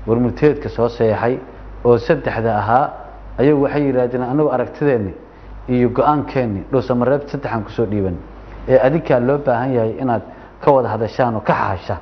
warmurteedka soo seexay oo saddexda ahaa ayagu waxay yidhaahdeen anagu aragtideenni iyo go-aankeenni dhuusamareeb saddexaan kusoo dhiiban ee adinkaa loo baahan yahay inaad ka wada hadashaan oo ka xahashaan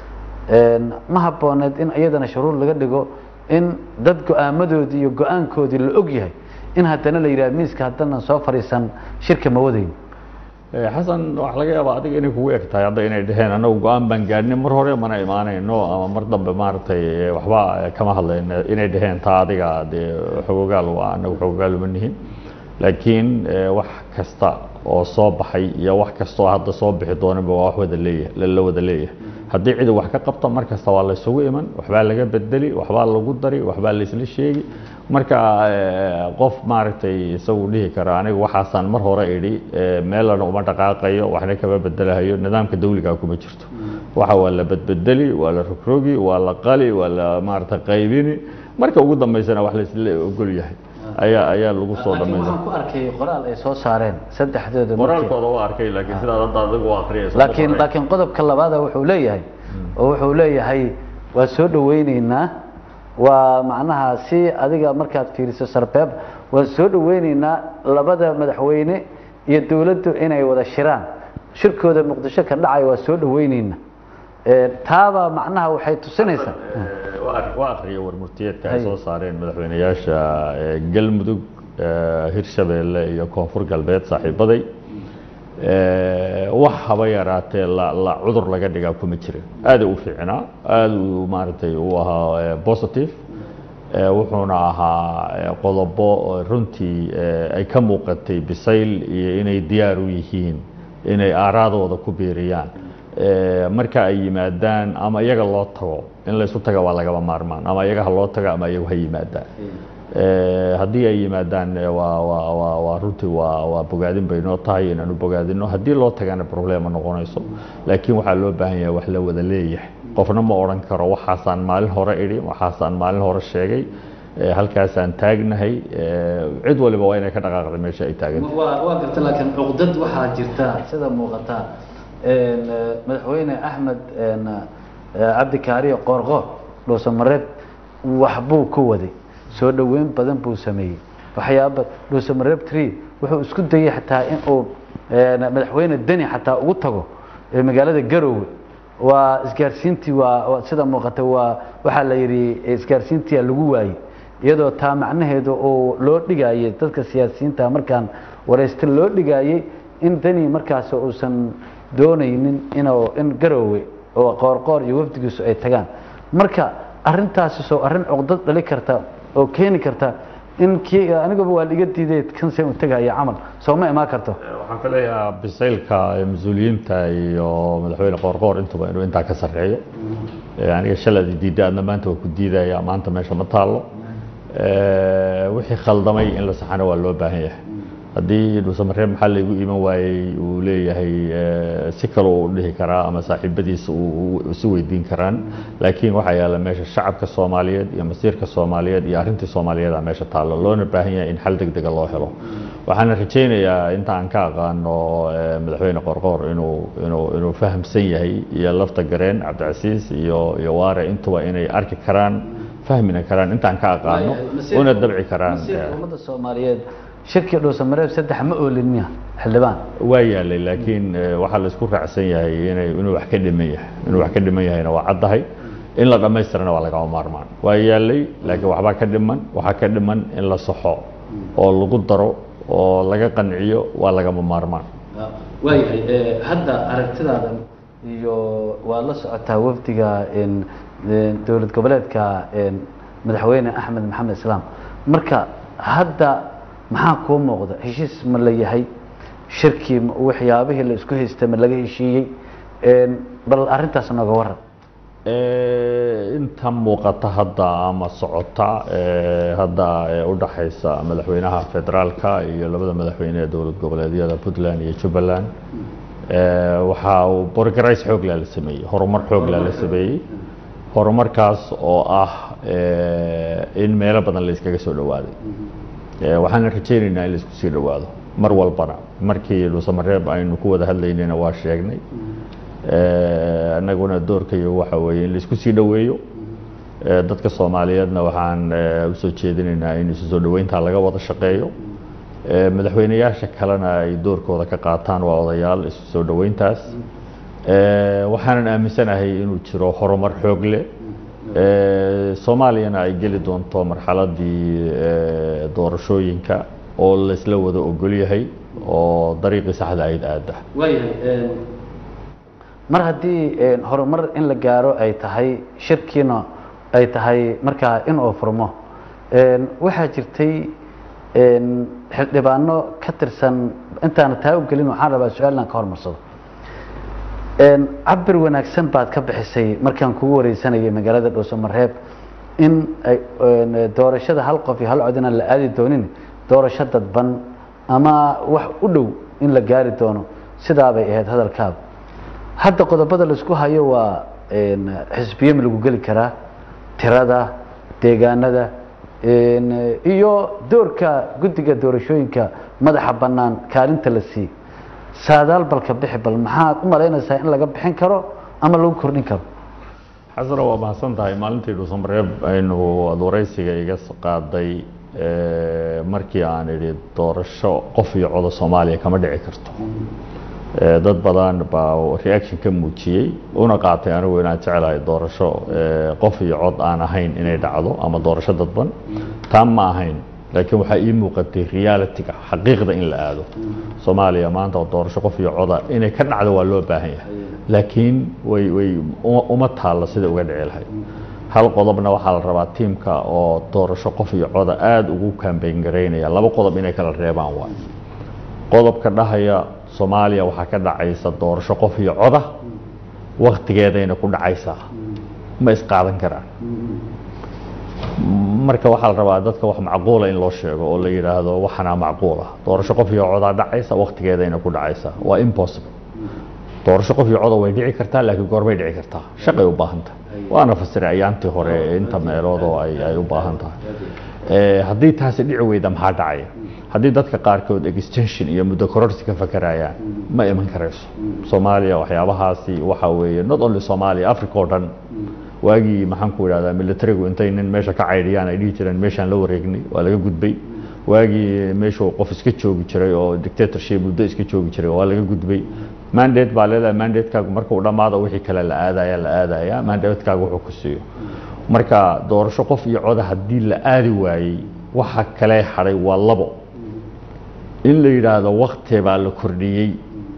ma habbooneed in iyadana shuruur laga dhigo in dad go-aamadoodii iyo go-aankoodii la og yahay in haddana la yidhaha miiska haddanan soo fadhiisan shirka ma wadayn xasan waxaa laga yaabaa adiga inay kugu eg tahay hadda inay dheheen annagu go-aan baan gaadhnay mar hore mana imaanayno ama mar dambe maaragtay waxba kama hadlayno inay dheheen taa adiga dee xogogaal waa annagu xogogaal uma nihin laakiin wax kasta oo soo baxay iyo wax kastoo hadda soo bixi doonaba waa wax wada leeyahay la wada leeyahay haddii cidi wax ka qabto mar kasta waa laysugu iman waxbaa laga bedeli waxbaa lagu dari waxbaa laysla sheegi marka qof maaragtay isagu dhihi kara aniga waxaasaan mar hore idhi meelana uma dhaqaaqayo waxna kama bedelahayo nidaamka dawligaa kuma jirto waxa waa la bedbedeli waa la rogrogi waa la qali waa la maaragtay qaybini marka ugu dambeysana wax laysla ogol yahay ayaa ayaa lagu soo laakiin dhamaysa waxaan ku arkay qoraal ay soo saareen saddexdooda markii- qoraalkooda waa arkay laakiin sidaad hadda adigu u akhriyayso laakiin laakiin qodobka labaada wuxuu leeyahay oo wuxuu leeyahay waa soo dhaweyneynaa waa macnaha si adiga markaad fiiriso sarbeeb waan soo dhaweyneynaa labada madaxweyne iyo dowladdu inay wada shiraan shirkooda muqdisho ka dhacay waa soo dhaweyneynaa Ee, taaba macnaha waxay tusinaysaa waa akhriya warmurtiyeedka ay Hay. soo saareen madaxweynayaasha ee, galmudug ee, hirshabeelle iyo koonfur galbeed saaxiibaday Ee, wax haba yaraatee la la cudur laga dhigaa kuma jirin aada u fiicnaa aada u maaragtay u ahaa ee, positive Ee, wuxuuna ahaa ee, qodobo oo runtii ee, ay ka muuqatay bisayl iyo inay diyaar u yihiin inay aaraadooda ku biiriyaan Ee, marka ay yimaadaan ama iyaga loo tago in laysu taga waa lagaba maarmaan ama iyaga ha loo tago ama iyagu ha yimaadaan Ee, haddii ay yimaadaan ee, waa waa waa waa runtii waa waa bogaadin bay noo tahay inaanu bogaadino haddii loo tagana problema noqonayso laakiin waxaa loo baahan yahay wax la wada leeyahay qofna ma odhan karo waxaasaan maalin hore idhi waxaasaan maalin hore sheegay ee, halkaasaan taagnahay ee, cid waliba waa inay ka dhaqaaqda meesha ay taagantahay waa waa garta laakiin cuqdad waxaa jirta sida muuqata een, eh, madaxweyne axmed een, eh, cabdi kaariyo qoorqoor dhuusamareeb waxbuu ku waday soo dhoweyn badan buu sameeyey waxyaaba dhuusamareeb tree wuxuu isku dayay xataa in uu een, madaxweyne deni xataa ugu tago ee magaalada garoowe waa isgaarsiintii waa waa- sida muuqata waa waxaa la yidhi isgaarsiintii lagu waayey iyadoo taa macnaheedu uu loo dhigayay dadka siyaasiyiinta markaan waraysta loo dhigayay in dani markaas uusan doonaynin inuu in garoowe oo qoorqoor iyo wafdigiisu ay tagaan marka arintaasi soo arrin cuqdad dhali karta oo keeni karta in kii anigaba waa liga diiday kanse u tegaya camal soo ma imaan karto waxaan ka leeyahaa bisaylka ee mas-uuliyiinta iyo madaxweyne qoorqoor intuba inuu intaa ka sarreeyo Ee, aniga shaladi diidda adna maanta waa ku diidaya maanta meesha ma taallo Ee, wixii khaldamay in la saxana waa loo baahan yahay haddii dhuusamareeb maxaa laygu iman waayey uu leeyahay ee, si kale uu dhihi karaa ama saaxiibadiisa uu uu isu weydiin karaan laakiin waxaa yaalla meesha shacabka soomaaliyeed iyo masiirka soomaaliyeed iyo arrintii soomaaliyeed aa meesha taallo loona baahan yahay in xal degdega loo helo waxaana rajaynayaa inta aan ka aqaano ee, madaxweyne qorqoor inuu inuu inuu fahamsan yahay iyo lafta gareen cabdicasiis iyo iyo waare intuba inay arki karaan fahmina karaan intaan ka aqaano una dabci karaan masiirka ummadda soomaaliyeed shirkii dhuusamareeb saddex ma oolin miya xildhibaan waa yaalay laakiin eh, waxaa la isku raacsan yahay inay inuu wax ka dhiman yahay inuu wax ka dhiman yahayna waa caddahay in la dhammaystirana waa lagama maarmaan waa yaalay laakiin waxbaa ka dhiman waxaa ka dhiman in la saxo oo lagu daro oo laga qanciyo waa lagama maarmaan waayahay hadda aragtidaada iyo waad la socotaa wafdiga een, een, dowlad goboleedka een, madaxweyne axmed maxamed islaam marka hadda maxaa kuu muuqda heshiis ma la yahay shirkii ma- waxyaabihii la isku haystay ma laga heshiiyey Een, bal arrintaas nooga waran Eh, inta muuqata hadda ama socota eh, hadda eh, u dhaxaysa madaxweynaha federaalka iyo labada madaxweyne ee dowlad goboleedyada puntland iyo jubbaland eh, waxa uu borgarays xooglaa la sameeyey horumar xooglaa la sameeyey horumarkaas oo ah eh, in meelo badan la iskaga soo dhowaaday Eh, waxaana rajaynaynaa in la isku sii dhowaado mar walbana markii dhuusamareeb aynu ku wada hadlaynayna waa sheegnay Eh, annaguna doorkayo waxa weeye in la isku sii dhoweeyo Eh, dadka soomaaliyeedna waxaan eh, usoo jeedinaynaa in isu soo dhoweyntaa laga wada shaqeeyo Eh, madaxweyneyaasha kalena ay doorkooda ka qaataan waa odayaal isu soo dhoweyntaas Eh, waxaanan aaminsanahay inuu jiro horumar xoog leh Eh, soomaaliyana ay geli doonto marxaladii eh, doorashooyinka oo laysla wada ogol yahay oo dariiqii saxda ayd aada waayahay mar haddii een, horumar in la gaaro ay tahay shirkiina ay tahay markaa in uu furmo een, waxaa jirtay een, xildhibaano ka tirsan intaana taa u gelin waxaan rabaa su-aalan ka hormarsado een, cabir wanaagsan baad ka bixisay markaan kugu wareysanayay magaalada dhuusamareeb in ay een, doorashada hal qof iyo hal cod inaan la aadi doonin doorasho dadban ama wax u dhow in la gaari doono sidaabay ahayd hadalkaagu hadda qodobada laisku hayo waa een, xisbiye ma lagu geli karaa tirada deegaanada een, iyo doorka guddiga doorashooyinka madaxa bannaan kaalinta la siiy saadaal balka bixi bal maxaad u malaynaysaa in laga bixin karo ama lagu kordhin karo xasana waa mahadsan tahay maalintii dhuusamareeb aynu ad waraysiga iga s- qaaday eh, markii aan idhi doorasho qof iyo coda soomaaliya kama dhici karto Eh, dad badan baa reaction ka muujiyey una qaatay anigu inaan jecelahay doorasho eh, qof iyo cod aan ahayn inay dhacdo ama doorasho dadban taan ma ahayn laakiin waxaa ii muuqatay realityga xaqiiqda in la aado soomaaliya maanta oo doorasho qof iyo coda inay ka dhacdo waa loo baahan yahay laakiin way way uma uma taalla sida uga dhici lahayd hal qodobna waxaa la rabaa tiimka oo doorasho qof iyo coda aada ugu kambayn garaynaya laba qodob inay kala reebaan waay qodobka dhahaya soomaaliya waxaa ka dhacaysa doorasho qof iyo coda waktigeedayna ku dhacaysaa ma isqaadan karaan marka waxaa la rabaa dadka wax macquula in loo sheego oo la yidhaahdo waxanaa macquula doorasho qof iyo codaa dhacaysa waktigeedayna ku dhacaysaa waa impossible doorasho qof iyo coda way dhici kartaa laakiin goorbay dhici kartaa shaqay u baahan tahay waana fasiray ayaantii hore ee inta meelood oo ay ay u baahan tahay Eh, haddii taasi dhici weyda maxaa dhacaya haddii dadka qaarkood extension iyo muddo kororsi ka fakarayaan ma iman karayso soomaaliya waxyaabahaasi waxa weeye not only soomaaliya africa oo dhan waagii maxaan ku idhahdaa militarigu intay nin meesha ka caydhiyaan ay dhihi jireen meeshaan la wareegnay waa laga gudbay waagii meeshuu qof iska joogi jiray oo dictatorship muddo iska joogi jiray waa laga gudbay mandate baa leedahay mandatekaagu markuu dhammaado wixii kale la aadaya la aadaya mandatekaagu wuxuu ku siiyo marka doorasho qof iyo coda haddii la aadi waayey waxa kale hadhay waa labo in la yidhaahdo wakti baa la kordhiyey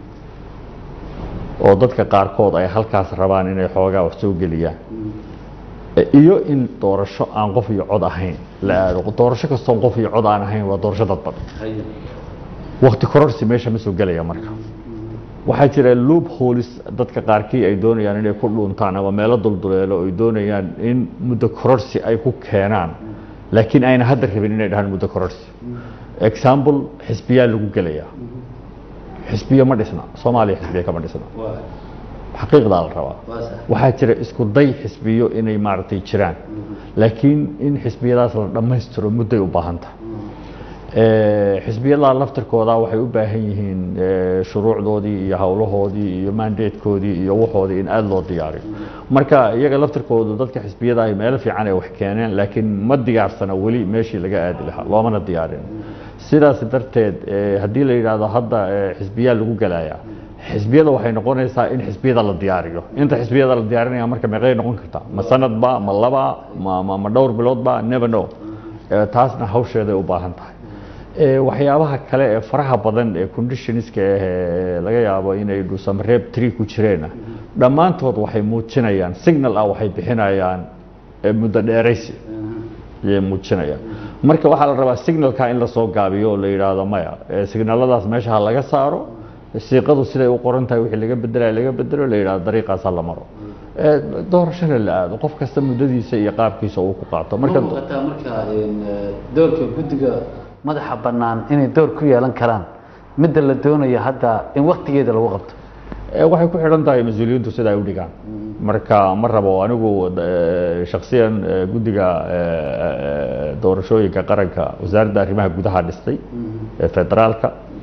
oo dadka qaarkood ay halkaas rabaan inay xoogaa wax soo geliyaan iyo in doorasho aan qof iyo cod ahayn la aado doorasho kastoon qof iyo cod aan ahayn waa doorasho dadban wakti kororsi meesha ma soo gelaya marka waxaa jira loop holis dadka qaarkii ay doonayaan inay ku dhuuntaan ama meelo dulduleelo ay doonayaan in muddo kororsi ay ku keenaan laakiin ayna hadda rabin inay dhahaan muddo kororsi example xisbiyaa lagu gelayaa xisbiyo ma dhisna soomaaliya xisbiya kama dhisna xaqiiqdaa la rabaa waxaa jira isku day xisbiyo inay maaragtay jiraan laakiin in xisbiyadaas la dhammaystiro mudday u baahan tahay xisbiyada laftirkooda waxay u baahan yihiin shuruucdoodii iyo howlahoodii iyo mandatekoodii iyo waxoodii in aada loo diyaariyo marka iyaga laftirkoodu dadka xisbiyada ay meelo fiican ay wax keeneen laakiin ma diyaarsana weli meeshii laga aadi lahaa loomana diyaarin sidaas darteed haddii la yidhaahdo hadda xisbiyaa lagu gelayaa xisbiyada waxay noqonaysaa in xisbiyada la diyaariyo inta xisbiyada la diyaarinaya marka meeqay noqon kartaa ma sanadba ma laba ma ma dhowr biloodba never know taasna hawsheeday u baahan tahay waxyaabaha kale ee faraha badan ee conditionska ah laga yaabo inay dhuusamareeb tree ku jireenna dhammaantood waxay muujinayaan signal ah waxay bixinayaan muddo dheeraysi ayay muujinayaan marka waxaa la rabaa signalka in lasoo gaabiyo oo la yidhaahdo maya signaladaas meesha ha laga saaro siiqadu siday u qoran tahay wixii laga bedelaya laga bedelo la yidhahdo dariiqaasa la maro doorashana la aado qof kasta muddadiisa iyo qaabkiisa uu ku qaato marka muuqataa marka doorka guddiga madaxa bannaan inay door ku yeelan karaan midda la doonayo hadda in waktigeeda lagu qabto waxay ku xidhan tahay mas-uuliyiintu sida ay u dhigaan marka ma rabo anigu shaksiyan guddiga doorashooyinka qaranka wasaaradda arrimaha gudaha dhistay ee federaalka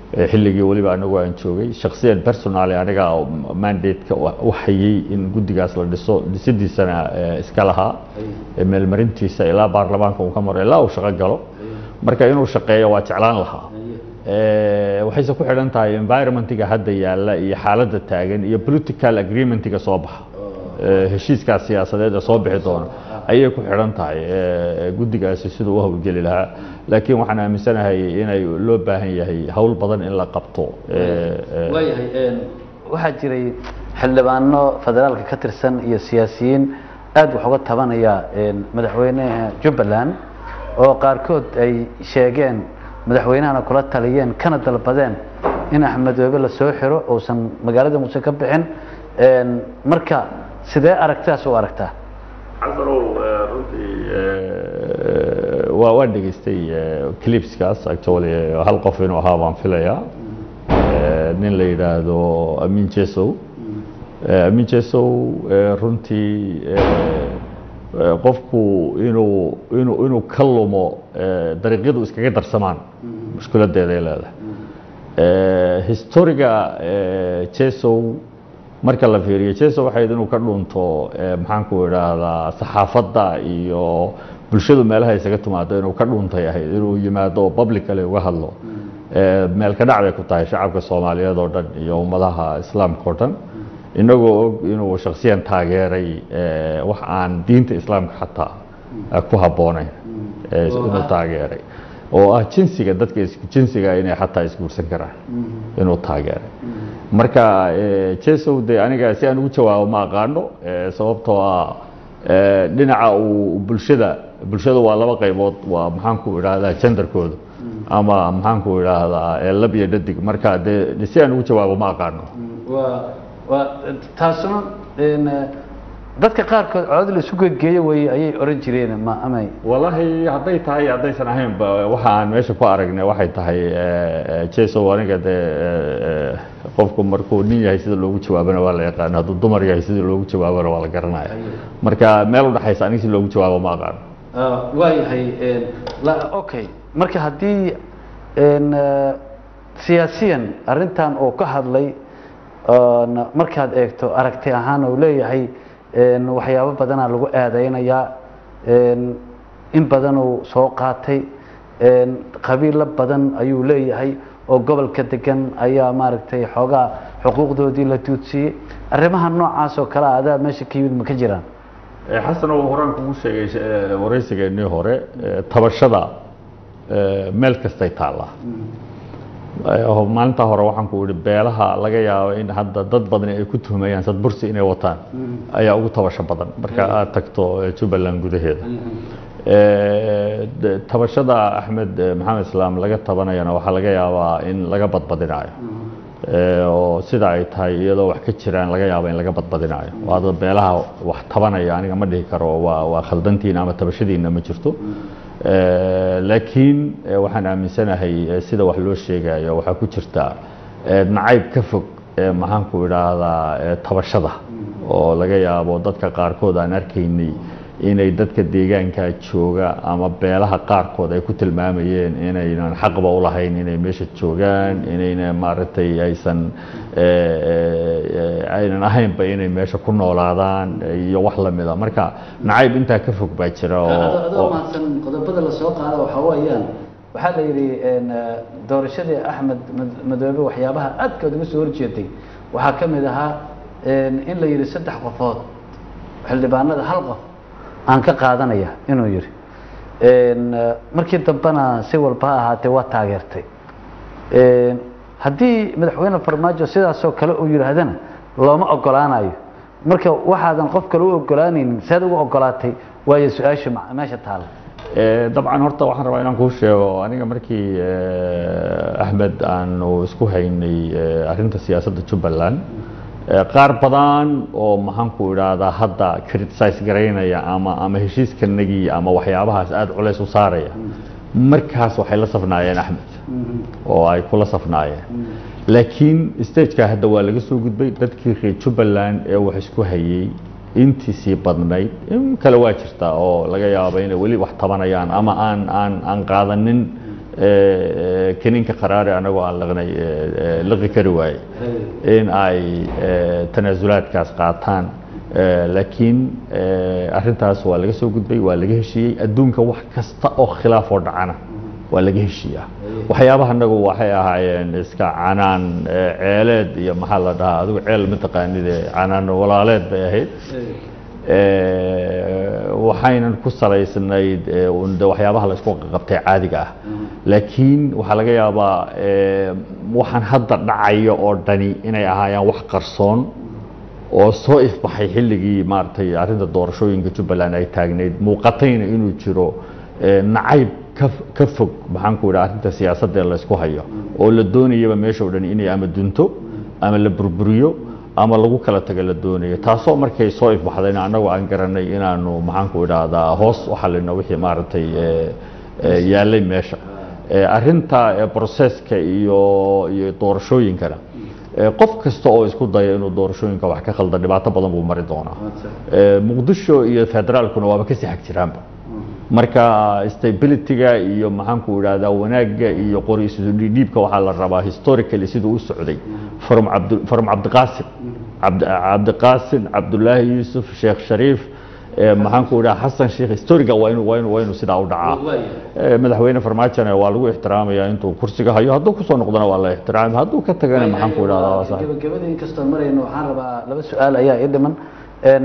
Eh, xilligii weliba anagu aan joogay shaksiyan personaly aniga oo mandate-ka u hayay in guddigaas la dhiso dhisidiisana eh, iska lahaa eh, meelmarintiisa ilaa baarlamaanka uu ka maro ilaa uu shaqo galo marka inuu shaqeeyo waa jeclaan lahaa Eh, waxayse ku xidhan tahay environmentiga hadda yaalla iyo xaaladda taagan iyo political agreementiga soo baxa Eh, heshiiskaas siyaasadeed ee soo bixi doona ayay ku xidhan tahay eh, guddigaasi siduu u hawlgeli lahaa laakiin waxaan aaminsanahay inay loo baahan yahay hawl badan in la qabto eh, eh, waayahay een, waxaa jiray xildhibaano federaalka ka tirsan iyo siyaasiyiin aad wax uga tabanaya een, madaxweynaha jubbaland oo qaarkood ay sheegeen madaxweynahana kula taliyeen kana dalbadeen in axmedoobe la soo xiro uusan magaalada muuse ka bixin een, marka sidee aragtidaas u aragtaa casanow eh, runtii eh, waa waan dhegaystay eh, clipskaas actually eh, hal qof inuu ahaa baan filayaa Eh, nin la yidhaahdo amin jesow Eh, amin jesow eh, runtii eh, eh, qofku inuu inuu inuu ka lumo eh, dariiqyadu iskaga darsamaan mushkiladeeday leedahay Eh, historiga eh, jesow marka la fiiriyo jesow waxay ahayd inuu ka dhunto eh, maxaan ku idhaahdaa saxaafadda iyo bulshadu meelaha isaga timaado inuu ka dhuntay ahayd inuu yimaado oo publically uga hadlo Eh, meel ka dhac bay ku tahay shacabka soomaaliyeed oo dhan iyo ummadaha islaamka oo dhan inagoo og inuu shaksiyan taageeray eh, wax aan diinta islaamka xataa eh, ku habboonayn eh, inuu taageeray oo ah jinsiga dadka isku jinsiga inay xataa isguursan karaan inuu taageeray marka eh, jesow de aniga si aan ugu jawaabo ma aqaano eh, sababtoo ah eh, dhinaca uu bulshada bulshada waa laba qaybood waa maxaan ku idhaahdaa genderkooda ama maxaan ku idhaahdaa eh, lab iyo dhadig marka de si aan ugu jawaabo ma aqaano waa waa taasuna een, dadka qaarkood codad la isu gegeeyo way ayay oran jireen ma amay wallaahi hadday tahay haddaysan ahaynba waxa aan meesha ku aragnay waxay tahay jesow aniga dee eh, qofku markuu nin yahay sida loogu jawaabana waa la yaqaano hadduu dumar yahay sida loogu jawaabana waa la garanaya marka meel u dhexaysa aniga si loogu jawaabo ma aqaano waayahay een, la- okay marka haddii een, eh, siyaasiyan arrintan uu ka hadlay oon markaad eegto aragti ahaan uu leeyahay een, waxyaabo badanaa lagu aadeynayaa een, in badan uu soo qaatay een, qabiilo badan ayuu leeyahay oo gobolka degan ayaa maaragtay xoogaa xuquuqdoodii la tuudsiyey arrimaha noocaas oo kale adaa meesha ka yimid ma ka jiraan xasan oo horaan kugu sheegay eh, waraysigeennii hore eh, tabashada eh, meel kastay taallaa Eh, maalintaa hore waxaan ku ihi beelaha laga yaabo in hadda dad badan ay ku tuhmayaan sadbursi inay wataan ayaa ugu tabasho badan marka aad tagto eh, jubbaland gudaheeda Eh, de- tabashada axmed eh, maxamed islaam laga tabanayana waxaa laga yaabaa in laga badbadinayo Eh, oo sida ay tahay iyadoo wax ka jiraan laga yaabo in laga badbadinayo waada beelaha wax tabanaya aniga ma dhihi karo waa waa khaldantiina ama tabashadiina ma jirto Eh, laakiin eh, waxaan aaminsanahay eh, sida wax loo sheegayo waxaa ku jirta eh, nacayb ka fog eh, maxaan ku idhaahdaa eh, tabashada oo laga yaabo dadka qaarkood aan arkaynay inay dadka deegaanka jooga ama beelaha qaarkood ay ku tilmaamayeen inaynan xaqba u lahayn inay meesha joogaan inayna maaragtay aysan eh, eh, eh, aynan ahaynba inay meesha ku noolaadaan iyo wax lamida marka nacayb intaa ka fog baa jira oo adoo oo- mahadsan qodobada la soo qaada waxaa weeyaan waxaa la yidhi een, eh, doorashadii axmed Mad- madoobe waxyaabaha aadkood uga soo horjeeday waxaa ka mid ahaa een, in la yidhi saddex qofood xildhibaanada hal qof aan ka qaadanaya inuu yidhi een, eh, markii dambena si walba ha ahaatee waa taageertay Een, haddii madaxweyne farmaajo sidaasoo kale uu yidhaahdana looma ogolaanayo marka waxaadan qof kale u ogolaanaynin seed ugu ogolaatay waayo su-aasha ma- meesha taala Eh, dabcan horta waxaan rabaa inaan kuu sheego aniga markii eh, axmed aanu isku haynay eh, arrinta siyaasadda jubbaland eh, qaar badan oo maxaan ku idhaahdaa hadda criticize garaynaya ama ama heshiiskanagii ama waxyaabahaas aada culays u saaraya markaas waxay la safnaayeen axmed oo ay kula safnaayeen laakiin stageka hadda waa laga soo gudbay dadkii reer jubbaland ee wax isku hayay intiisii badnayd in kale waa jirtaa oo laga yaabo inay weli wax tabanayaan ama aan aan aan qaadanin eh, kiniinka qaraari anagoo aan laqnay eh, eh, liqi kari waaye in ay eh, tanaasulaadkaas qaataan Eh, laakiin eh, arrintaas waa laga soo gudbay waa laga heshiiyey adduunka wax kasta oo khilaaf oo dhacana waa laga heshiiyaa waxyaabaha anagu waxay ahaayeen iska canaan eh, ceeleed iyo maxaa la dhahaa adigu ceel mataqaanide canaan walaaleed bay ahayd Eh, waxaynan ku salaysnayd eh, un de waxyaabaha la isku qabtay caadiga ah laakiin waxaa laga yaabaa eh, waxaan hadda dhacayo oo dhani inay ahaayaan wax qarsoon oo soo ifbaxay xilligii maaragtay arrinta doorashooyinka jubbaland ay taagnayd muuqatayna inuu jiro eh, nacayb ka ka fog maxaan ku idhaha arrinta siyaasadda ee laysku hayo oo la doonayaba meesha o dhan inay ama dunto ama la burburiyo ama lagu kala taga la doonayo taasoo markay soo ifbaxdayna annagu aan garanay inaanu maxaan ku idhaahdaa hoos u xalino wixii maaragtay eh, eh, yaallay meesha Eh, arrinta eh, broseska iyo iyo doorashooyinkana eh, qof kasta oo isku daya inuu doorashooyinka wax ka khalda dhibaato badan buu mari doonaa Eh, muqdisho iyo federaalkuna waaba kasii xag jiraanba marka stabilityga iyo maxaan ku idhahdaa wanaagga iyo qori isu dhiibka waxaa la rabaa historically siduu u socday from cabd from cabdiqaasim cabd cabdiqaasim cabdullaahi yuusuf sheekh shariif eh, maxaan ku idhaha xasan sheekh historiga waa inuu waa inuu waa inuu sidaa u dhacaa Eh, madaxweyne farmaajona waa lagu ixtiraamaya intuu kursiga hayo hadduu kusoo noqdona waa la ixtiraami hadduu ka tagana maxaan ku idhahdaa waa sax gabagabada inkastoo marayno waxaan rabaa laba su-aal ayaa ii dhiman Een,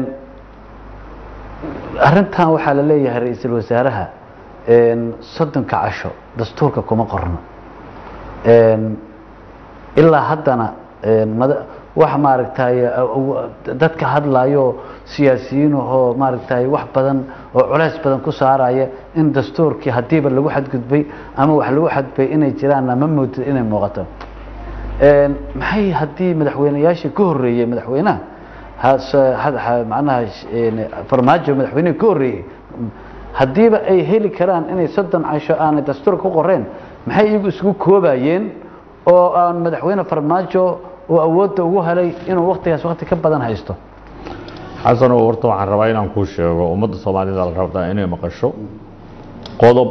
arrintan waxaa la leeyahay ra-iisul wasaaraha een, soddonka casho dastuurka kuma qorno Een, ilaa haddana een, mada- wax maaragtay dadka hadlayo siyaasiyiinahoo maaragtay wax badan oo culays badan ku saaraya in dastuurkii haddiiba lagu xadgudbay ama wax lagu xadgudbay inay jiraan ma moodid inay muuqato Een, maxay haddii madaxweyneyaashii ka horreeyey madaxweynaha has- had- ha- macnaha sh- een, farmaajo madaxweynehi ka horreeyey haddiiba ay heli karaan inay soddon casho aanay dastuur ku qoreen maxay iyagu isugu koobayeen oo aan madaxweyne farmaajo uu awoodda ugu helay inuu waktigaas wakti ka badan haysto xasanow horta waxaan rabaa inaan kuu sheego ummadda soomaalida la rabtaa inay maqasho qodob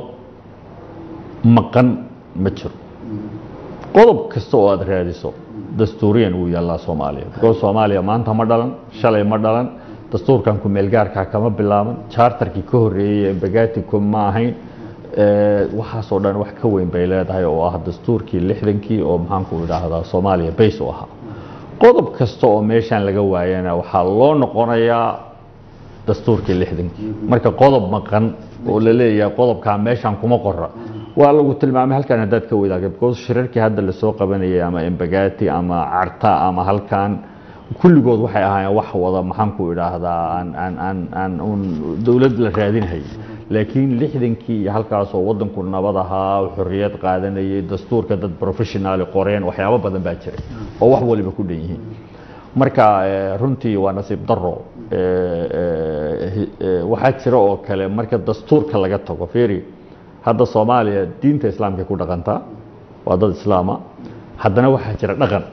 maqan ma jiro qodob kasta oo aada raadiso dastuuriyan wuu yaallaa soomaaliya because soomaaliya maanta ma dhalan shalay ma dhalan dastuurkan ku-meelgaarkaa kama bilaaban chartarkii ka horreeyey ee bagatico ma ahayn Eh, waxaasoo dhan wax ka weyn bay leedahay oo ah dastuurkii lixdankii oo maxaanku idhaahdaa soomaaliya bays u ahaa qodob kasta oo meeshaan laga waayana waxaa loo noqonayaa dastuurkii lixdankii marka qodob maqan oo la leeyahay qodobkaa meeshaan kuma qora waa lagu tilmaamay halkan haddaad ka wadaagta because shirarkii hadda lasoo qabanayay ama embagati ama carta ama halkan kulligood waxay ahaayeen wax wada maxaanku idhaahdaa aan aan aan aan un dowlad la raadinhay laakiin lixdankii iyo halkaasoo waddanku nabad ahaa xorriyad qaadanayay dastuurka dad professionaali qoreen waxyaabo badan baa jiray oo wax waliba ku dhan yihiin marka eh, runtii waa nasiib daro Eh, eh, hi- eh, waxaa jira oo kale marka dastuurka laga tago fiiri hadda soomaaliya diinta islaamkay ku dhaqantaa waa dad islaama haddana waxaa jira dhaqan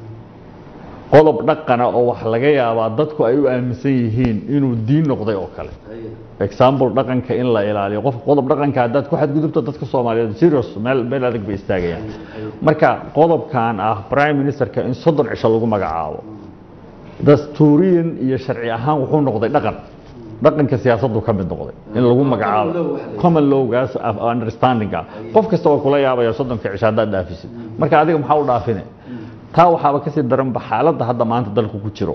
qodob dhaqana oo wax laga yaabaa dadku ay u aaminsan yihiin inuu diin noqday oo kale example dhaqanka in la ilaaliyo qof qodob dhaqanka haddaad ku xadgudubto dadka soomaaliyeed serious meel meel adag bay istaagayaan marka qodobkan ah prime ministerka in soddon cisho lagu magacaabo dastuuriyan iyo sharci ahaan wuxuu noqday dhaqan dhaqanka siyaasaddu ka mid noqday in lagu magacaabo common lowgaas of understanding ah qof kasta waa kula yaabaya soddonka cisho haddaad dhaafisid marka adiga maxaa u dhaafine taa waxaaba kasii daranba xaaladda hadda maanta dalku ku jiro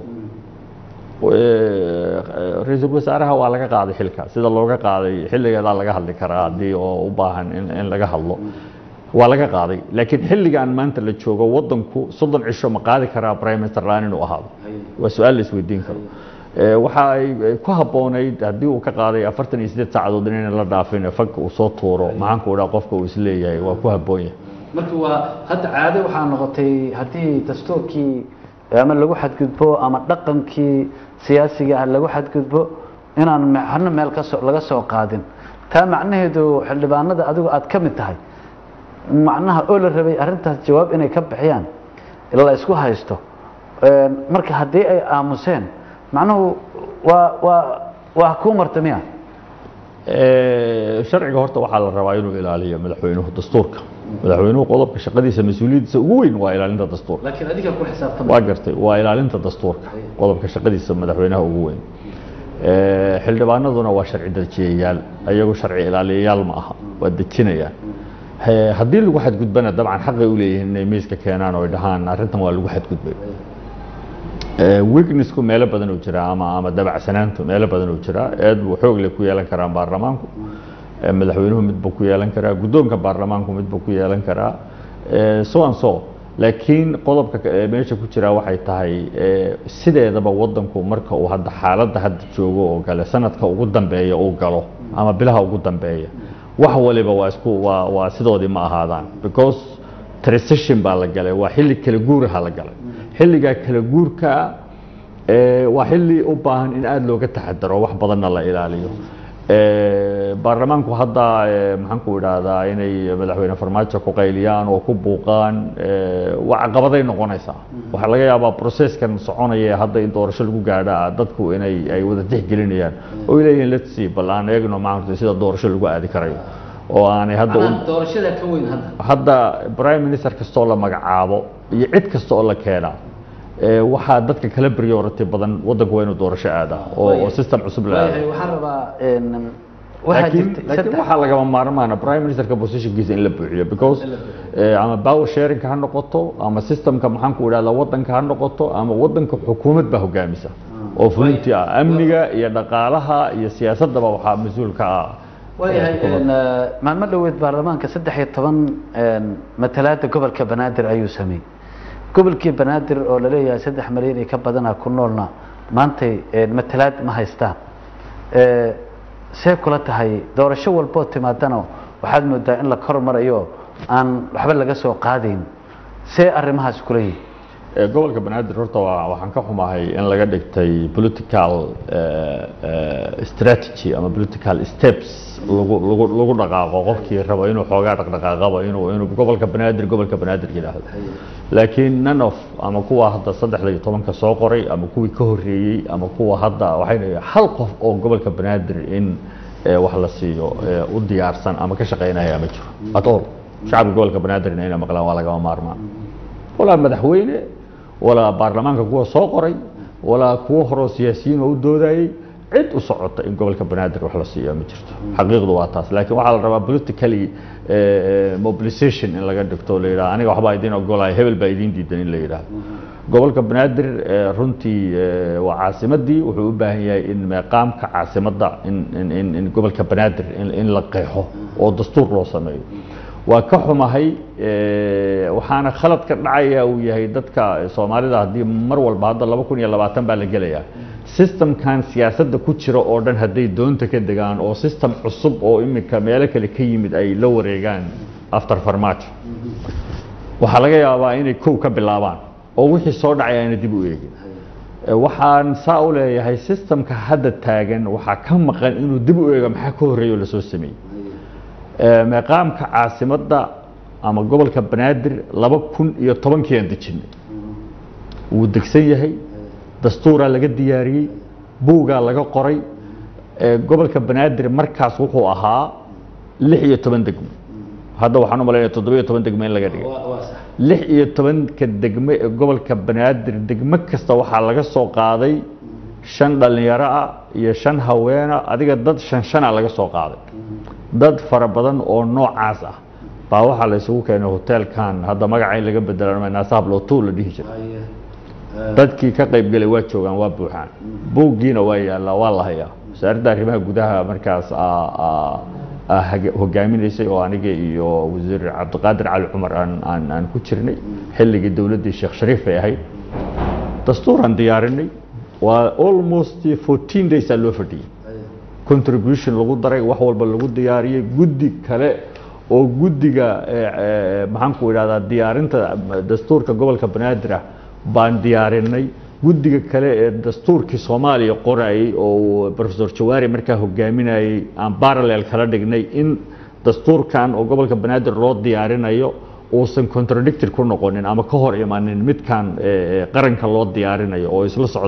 ra-iisul wasaaraha waa laga qaaday xilka sida looga qaaday xilligeedaa laga hadli karaa haddii oo u baahan in in laga hadlo waa laga qaaday laakiin xilligan maanta la joogo waddanku soddon cisho ma qaadi karaa prime minister laan inuu ahaado waa su-aal la isweydiin karo Eh, waxa ay ay ku habboonayd haddii uu ka qaaday afartan iyo siddeed saacadood inayna la dhaafin fanka uu soo tuuro maxaanku idhaa qofka uu isleeyahay waa ku habboon yahay marka waa hadda caado waxaa noqotay haddii dastuurkii ama lagu xadgudbo ama dhaqankii siyaasiga ah lagu xadgudbo inaan me- hana meel kasoo laga soo qaadin taa macnaheedu xildhibaanada adigu aad ka mid tahay macnaha oo la rabay arrintaas jawaab inay ka bixiyaan la isku haysto Een, marka haddii ay aamuseen macnuhu waa waa waa kuu marta miya Eh, sharciga horta waxaa la rabaa inuu ilaaliyo madaxweynuhu dastuurka madaxweynuhu qodobka shaqadiisa mas-uuliyaddiisa ugu weyn waa ilaalinta dastuurka laakiin adiga ku xisaabtama waa gartay waa ilaalinta dastuurka qodobka shaqadiisa madaxweynaha ugu weyn Eh, xildhibaanaduna waa sharci dejiyayaal ayagu sharci ilaaliyayaal ma aha waa dejinayaan He- haddii lagu xadgudbana dabcan xaqay u leeyihiin inay miiska keenaan oo ay dhahaan arrintan waa lagu xadgudbay Eh, weaknessku meelo badan uu jiraa ama ama dabacsanaantu meelo badan uu jiraa aad buu xoog leh ku yeelan karaan baarlamaanku Eh, madaxweynuhu mid buu ku yeelan karaa guddoonka baarlamaanku mid buu ku yeelan karaa Eh, so and so laakiin qodobka ka- ee meesha ku jira waxay tahay eh, sideedaba wadanku marka uu hadda xaaladda hadda joogo oo gale sanadka ugu dambeeya uu galo ama bilaha ugu dambeeya wax waliba waa isku waa waa sidoodii ma ahaadaan because transition baa la galay waa xilli kala guuraha la galay xilligaa kala guurka eh, waa xilli u baahan in aada looga taxadaro wax badanna la ilaaliyo Eh, baarlamaanku hadda eh, maxaan ku idhaahdaa inay madaxweyne farmaajo ku qayliyaan oo ku buuqaan eh, waa caqabaday noqonaysaa waxaa laga yaabaa processkan soconaya ee hadda in doorasho lagu gaadha dadku inay ay wada tixgelinayaan oo ay leeyihiin let's see bal aan eegno maaragtay sida doorasho lagu aadi karayo oo aanay hadda u- Macnaha doorashada ka weyn hadda hadda prime minister kastoo la magacaabo iyo cid kasta oo la keenaa eh, waxaa dadka kala priority badan wadanku waa inuu doorasho aadaa oo oo system cusub la aado waayahay waxaan rabaa een, waxaa laakiin jirtay laakiin saddex waxaa lagama maarmaana prime ministerka positionkiisa in la buuxiyo because eh, ama power sharingka ha noqoto ama systemka maxaan ku idhahdaa wadanka ha noqoto ama wadanka xukuumad baa hogaamisa oo fulinti ah amniga iyo dhaqaalaha iyo siyaasadaba waxaa mas-uul ka ah waayahay eh, xukuumadda. een, eh, maalmo dhoweed baarlamaanka saddex iyo toban een, matalaada gobolka banaadir ayuu sameeyey gobolkii banaadir oo laleeyahay saddex malyan iyo ka badana ku noolna maantay een, matalaad ma haystaan Eh, see kula tahay doorasho walboo timaadana waxaad moodaa in la kor marayo aan waxba laga soo qaadayn see arrimahaas kula yihin Eh, gobolka banaadir horta waa waxaan ka xumahay in laga dhigtay political eh, eh, strategy ama political steps lagu lagu lagu dhaqaaqo qofkii rabo inuu xoogaa dhaqdhaqaaqaba inuu inuu gobolka banaadir gobolka banaadir yidhaahdo laakiin none of ama kuwa hadda saddexda iyo tobanka soo qoray ama kuwii ka horreeyey ama kuwa hadda waxay hal qof oo gobolka banaadir in eh, wax la siiyo eh, u diyaarsan ama ka shaqaynaya ma jiro at all shacabka gobolka banaadirna inay maqlaan waa lagama maarmaan walaa madaxweyne walaa baarlamaanka kuwa soo qoray walaa kuwo horeo siyaasiyiin oo u doodayey cid u socota in gobolka banaadir wax la siiya ma jirto xaqiiqdu waa taas laakiin waxaa la rabaa politically eh, mobilization in laga dhigto o la yidhaha aniga waxbaa idin ogolaya hebel baa idin diidan in la yidhaahdo gobolka banaadir eh, runtii eh, waa caasimadii wuxuu u baahan yahay in meeqaamka caasimadda in in in in gobolka banaadir in in la qeexo oo dastuur loo sameeyo waa ka xumahay eh, waxaana khalad ka dhacaya uu yahay dadka soomaalida haddii mar walba hadda laba kun iyo labaatan baa la gelayaa systemkan siyaasadda ku jira oo dhan hadday doonta ka degaan oo system cusub oo iminka meelo kale ka yimid ay la wareegaan after farmaajo waxaa laga yaabaa inay kow ka bilaabaan oo wixii soo dhacay ayna dib u eegin Eh, waxaan saa u leeyahay systemka hadda taagan waxaa ka maqan inuu dib u eego maxaa ka horreeya oo lasoo sameeyey Eh, meeqaamka caasimadda ama gobolka banaadir laba kun iyo tobankii aan dejinay wuu degsan yahay dastuuraa laga diyaariyey buugaa laga qoray Eh, gobolka banaadir markaas wuxuu ahaa lix iyo toban degmo hadda waxaan u malaynaya toddoba iyo toban degmo in laga dhigay lix iyo tobanka degmo ee gobolka banaadir degmo kasta waxaa laga soo qaaday shan dhallinyaro ah iyo shan haweena adiga dad shan shana laga soo qaaday dad fara badan oo noocaas ah baa waxaa la isugu keenay hoteelkan hadda magaca in laga bedela naasaablootu la dhihi jiray dadkii ka qaybgelay waa joogaan waa buuxaan buuggiina waa yaallaa waa la hayaa wasaaradda arrimaha gudaha markaas aa- aa- aa hage- hogaaminaysay oo aniga iyo wasiir cabdiqaadir cali cumar aan aan aan ku jirnay xilligii dowladdii sheekh shariif bay ahayd dastuuraan diyaarinay waa almost 14 days aa loo fadhiyey contribution lagu daray wax walba lagu diyaariyey guddi kale oo guddiga eh, eh, maxaan ku idhahdaa diyaarinta dastuurka gobolka banaadir ah baan diyaarinay guddiga kale ee dastuurkii soomaaliya qorayay oo professor jawaari markaa hogaaminayay aan parallel kala dhignay in dastuurkan oo gobolka banaadir loo diyaarinayo uusan contradicted ku noqonin ama ka hor imanin midkan eh, eh, qaranka loo diyaarinayo oo isla socdaan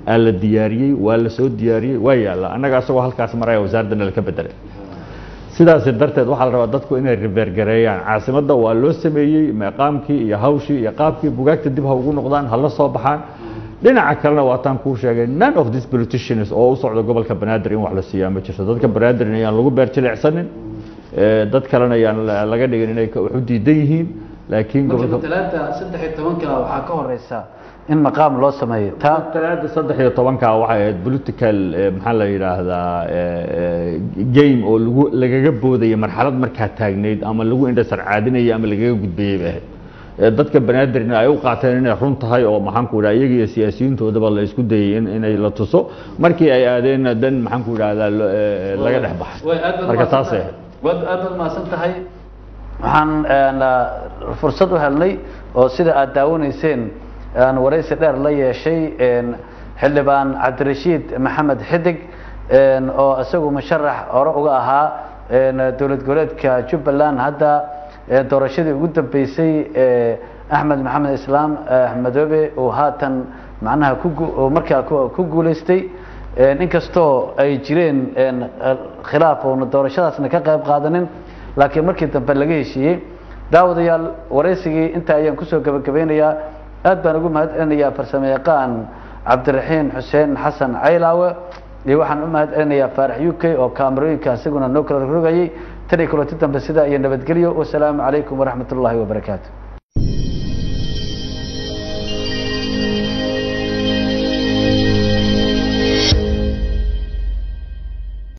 aa la diyaariyey waa la soo diyaariyey waa yaalla annaga asagoo halkaas maraya wasaaraddana laka bedelay sidaas darteed waxaa la rabaa dadku inay ribeergareeyaan caasimadda waa loo sameeyey meeqaamkii iyo hawshii iyo qaabkii bugaagta dib ha ugu noqdaan ha la soo baxaan dhinaca kalena waataan kuu sheegay none of these politicians oo u socda gobolka banaadir in wax la siiyaa ma jirto dadka banaadir ayaan lagu beer jilicsanin dad kalena ayaan laga dhigin inay wax u diidan yihiin laakiin marka talaata saddex iyo tobanka waxaa ka horeysa in maqaam loo sameeyo taa talaada saddex iyo tobanka waxay ahayd political maxaa la yidhaahdaa game oo lagu lagaga boodaya marxalad markaa taagnayd ama lagu indhasarcaadinaya ama lagaga gudbayay bay ahayd dadka banaadirna ay u qaateen inay run tahay oo maxaanku idhaha iyaga iyo siyaasiyiintoodaba la isku dayay in inay la tuso markii ay aadeenna dan maxaanku idhahdaa laga dhex baxay marka taasay ahayd waad aad baad mahadsan tahay waxaan fursad u helnay oo sida aad daawanayseen aan waraysi dheer la yeeshay xildhibaan cabdirashiid maxamed xidig oo isagu musharax hore uga ahaa dowlad goboleedka jubbaland hadda doorashadii ugu dambeysay axmed maxamed islaam madoobe uu haatan macnaha ku markaa ku guuleystay inkastoo ay jireen khilaaf oona doorashadaasna ka qayb qaadanin laakiin markii dambe laga heshiiyey daawadayaal waraysigii intaa ayaan kusoo gabagabeynayaa aad baan ugu mahad celinayaa farsamo yaqaan cabdiraxiin xuseen xasan caylaawe iyo waxaan u mahad celinayaa faarax u k oo kaamarooyinka isaguna noo kala rogayay tan iyo kulanti dambe sidaa iyo nabadgelyo wasalaamu calaykum waraxmat ullaahi wabarakaatu